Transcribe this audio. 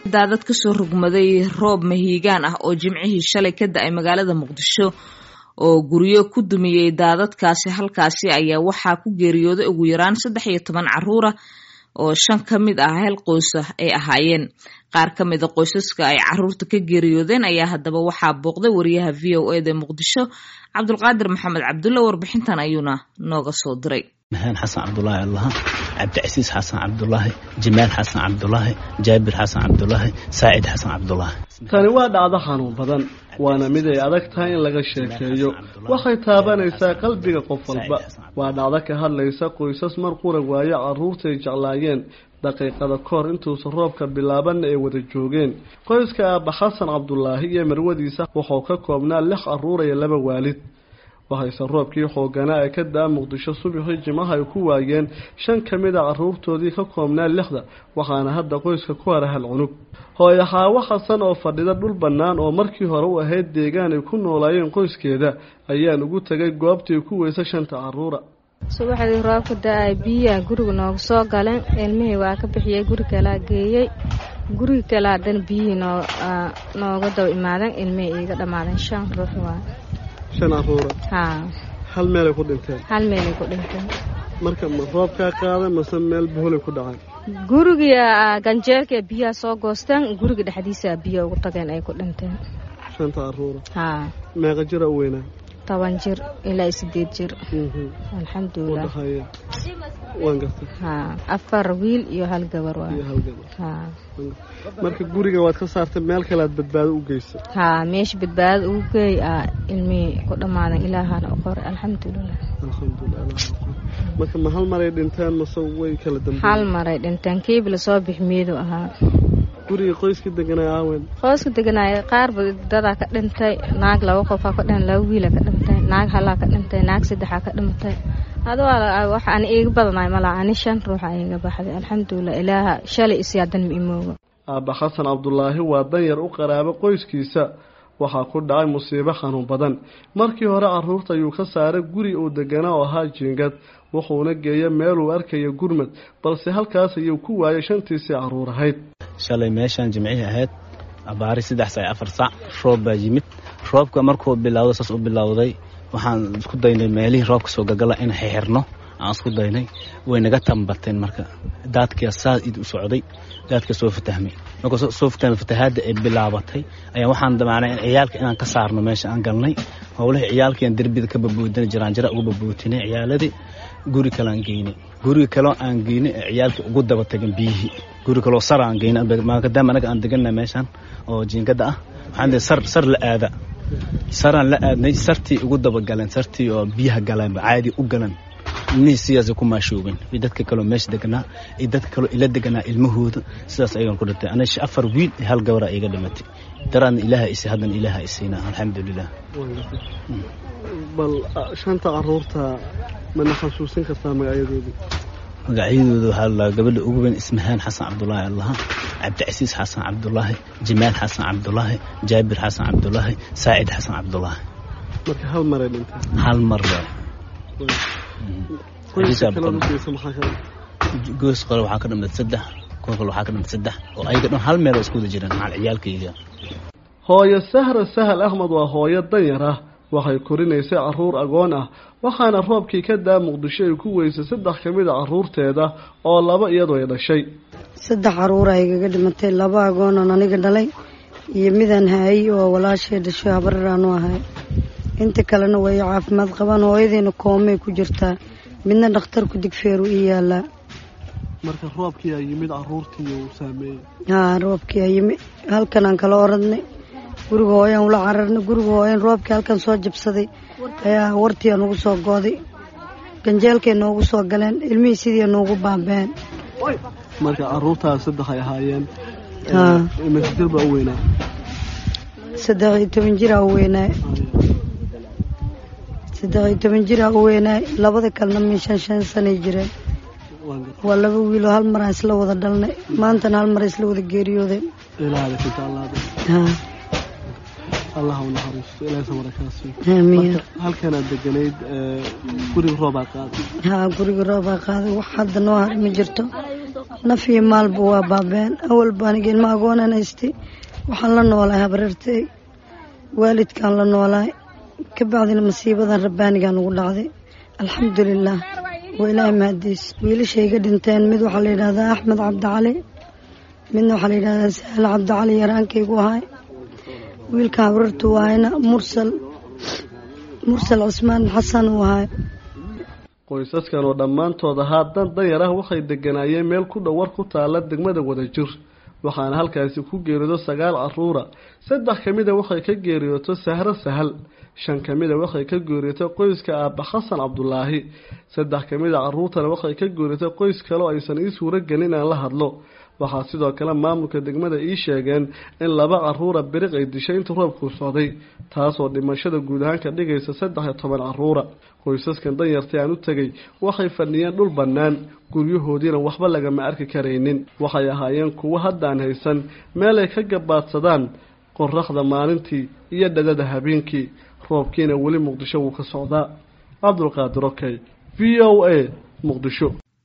daadad kasoo rogmaday roob mahiigaan ah oo jimcihii shalay ka da-ay magaalada muqdisho oo guryo ku dumiyey daadadkaasi halkaasi ayaa waxaa ku geeriyooday ugu yaraan saddex iyo toban caruura oo shan ka mid ah hal qoysa ay ahaayeen qaar ka mida qoysaska ay caruurta ka geeriyoodeen ayaa haddaba waxaa booqday wariyaha v o eda muqdisho cabdulqaadir maxamed cabdulle warbixintan ayuuna nooga soo diray mahaan xasan cabdulaahi allaha cabdicasiis xasan cabdulaahi jamaal xasan cabdulaahi jaabir xasan cabdulaahi saacid xasan cabdulaahi tani waa dhacdo xanuun badan waana mid ay adag tahay in laga sheekeeyo waxay taabanaysaa qalbiga qof walba waa dhacdo ka hadlaysa qoysas mar qura waayo carruurtay jeclaayeen daqiiqada kahor intuusan roobka bilaabanna ay wada joogeen qoyska aabba xasan cabdulaahi iyo marwadiisa wuxuu ka koobnaa lix carruur iyo laba waalid waxayse roobkii xooganaa ee ka daa muqdisho subaxii jimaha ay ku waayeen shan ka mid a carruurtoodii ka koobnaa lixda waxaana hadda qoyska ku hara hal cunug hooyo xaawo xasan oo fadhida dhul bannaan oo markii hore u ahayd deegaan ay ku noolaayeen qoyskeeda ayaan ugu tegay goobtii ku weysa shanta carruura subaxdii roobka da-ay biyaha guriga nooga soo galeen ilmihii waa ka bixiyey guri kalaa geeyey guriga kale haddana biyihii noo nooga daba imaadeen ilmihii iiga dhammaadeen shan ruux waa shan carruura haa hal meelay ku dhinteen hal meelay ku dhinteen marka ma roobkaa qaaday mase meel buholay ku dhacay guriga ganjeelka biyaha soo goosteen guriga dhexdiisa biyo ugu tageen ay ku dhinteen shanta carruura haa meeqa jira u weynaa toban jir ilaa sideed jir alxamdulilah udhaxeeya waan gartay haa afar wiil iyo hal gabar waa iyo hal gabar haa marka guriga waad ka saartay meel kale aad badbaado u geysay haa meesha badbaada ugu geey aa ilmihii ku dhammaadan ilaahana u qoray alxamdulilah alxamdulilah ilaah aqoon. marka ma hal maray dhinteen mase way kala hal dambeeyeen maray dhinteen kiiba lasoo bix miidu ahaa guriga qoyska deganay aawen qoyska deganaaya qaarba dadaa ka dhintay naag laba qofaa ka dhin laba wiila ka dhintay naag halaa ka dhintay naag saddexaa ka dhimatay adu wax aan iiga badanaay malaa ani shan ruuxa iiga baxday alxamdulilah ilaaha shalay isiyaadan ma imooga aabba xasan cabdulaahi waa danyar u qaraabo qoyskiisa waxaa ku dhacay musiibo xanuun badan markii hore carruurta ayuu ka saaray guri uu deganaa oo ahaa jiingad wuxuuna geeyay meeluu arkaya gurmad balse halkaas ayuu ku waayay shantiisii carruur ahayd shalay meeshaan jimcihii ahayd abaari saddex sac afar sac roob baa yimid roobka markuu bilowday saas u bilowday waxaan isku daynay meelihii roobka soo gagala in xixirno aan isku daynay way naga tambateen marka daadkia saa id u socday daadka soo fatahmay markuu soo fatahmay fatahaadda ay bilaabatay ayaa waxaan damacnay in ciyaalka inaan ka saarno meesha aan galnay howlihii ciyaalkiiaan derbida ka babuudinay jiraanjira uga babuutinay ciyaaladii guri kale aan geynay guriga kaleo aan geynay ee ciyaalkii ugu daba tagan biyihii guri kaloo sar aan geynay maadaama anaga aan deganna meeshaan oo jiingada ah waxaan sar sar la aada saraan la aadnay sartii ugu dabagaleen sartii oo biyaha galeenba caadi u galan ilmihii sidaasay ku maashoobeen iyo dadka kaloo meesha deganaa iyo dadka kaloo ila deganaa ilmahooda sidaas ayagan ku dhintay aniga afar wiil iyo hal gabara iga dhimatay daraadna ilaaha isay haddana ilaaha isiina alxamdulilah bal shanta carruurta mana xasuusin kartaa magacyadoodii magacyadooda waxaa la gabadha ugu weyn ismahaan xasan cabdulaahi allaha cabdicasiis xasan cabdulaahi jamaal xasan cabdulaahi jaabir xasan cabdulaahi saacid xasan cabdulaahi marka hal maray dhinteen hal mar waa qoyska kale ugeysa maxaa kale goos qole waxaa ka dhimid saddex kuwa kale waxaa ka dhimid saddex oo ayaga dhan hal meel oo isku wada jiraan macal ciyaalkayga hooyo sahra sahal axmed waa hooyo danyar ah waxay korinaysay carruur agoon ah waxaana roobkii ka daa muqdisho ay ku weysay saddex ka mid a carruurteeda oo laba iyadu ay dhashay saddex caruura igaga dhimatay laba agoonan aniga dhalay iyo midaan haayay oo walaashay dhasho habararaanu ahay inta kalena way caafimaad qabaan hooyadiina koomay ku jirtaa midna dhakhtarku digfeeru ii yaalaa marka roobkii ay yimid carruurtii uu saameeyey haa roobkii ayimi halkanaan kala oradnay guriga hooyaan ula cararnay guriga hooyan roobkii halkan soo jabsaday ayaa wartii nugu soo gooday ganjeelkay noogu soo galeen ilmihii sidii noogu baabeen marka carruurtaas saddex ay ahaayeen haa imisa jir baa u weynaa saddex iyo toban jiraa u weynaay saddex iyo toban jiraa u weynaay labada kalena min shan shan sanay jireen waan gartay waa laba wiiloo hal maraan isla wada dhalnay maantana hal mar isla wada geeriyoodeen ilaahada ka jeclaada haa allah u naxariisto ilaahay samara kaa siiyo aamiin marka halkanaad deganayd ee, guriga roobaa qaaday haa guriga roobaa qaaday wax hadda noo har ma jirto naf iyo maalba waa baabeen awalba aniga ilma agoonan haystay waxaan la noolahay habareertay waalidkaan la noolahay ka bacdina masiibadan rabbaanigaan ugu dhacday alxamdulilaah waa ilaahay mahadiis wiilashayga dhinteen mid waxaa la yidhahdaa axmed cabdicali midna waxaa la yidhahdaa sahle cabdicali yaraankaygu ahay wiilka habareertu waayna mursal mursal cismaan xasan uu ahay qoysaskan oo dhammaantood ahaa dan danyar ah waxay deganaayeen meel ku dhow war ku taala degmada wadajir waxaana halkaasi ku geeriyoodo sagaal caruura saddex ka mida waxay ka geeriyooto sahro sahal shan ka mida waxay ka geeriyootay qoyska aabba xasan cabdulaahi saddex ka mida caruurtana waxay ka geeriyootay qoys kale oo aysan ii suuro gelin inaan la hadlo waxaa sidoo kale maamulka degmada ii sheegeen in laba caruura biriq ay dishay inta roobkuu socday taasoo dhimashada guud ahaan ka dhigaysa saddex iyo toban caruura qoysaskan danyartay aan u tegay waxay fadhiyeen dhul bannaan guryahoodiina waxba lagama arki karaynin waxay ahaayeen kuwo haddaan haysan meel ay ka gabaadsadaan qoraxda maalintii iyo dhadada habeenkii roobkiina weli muqdisho wuu ka socdaa cabdulqaadir okey v o a muqdisho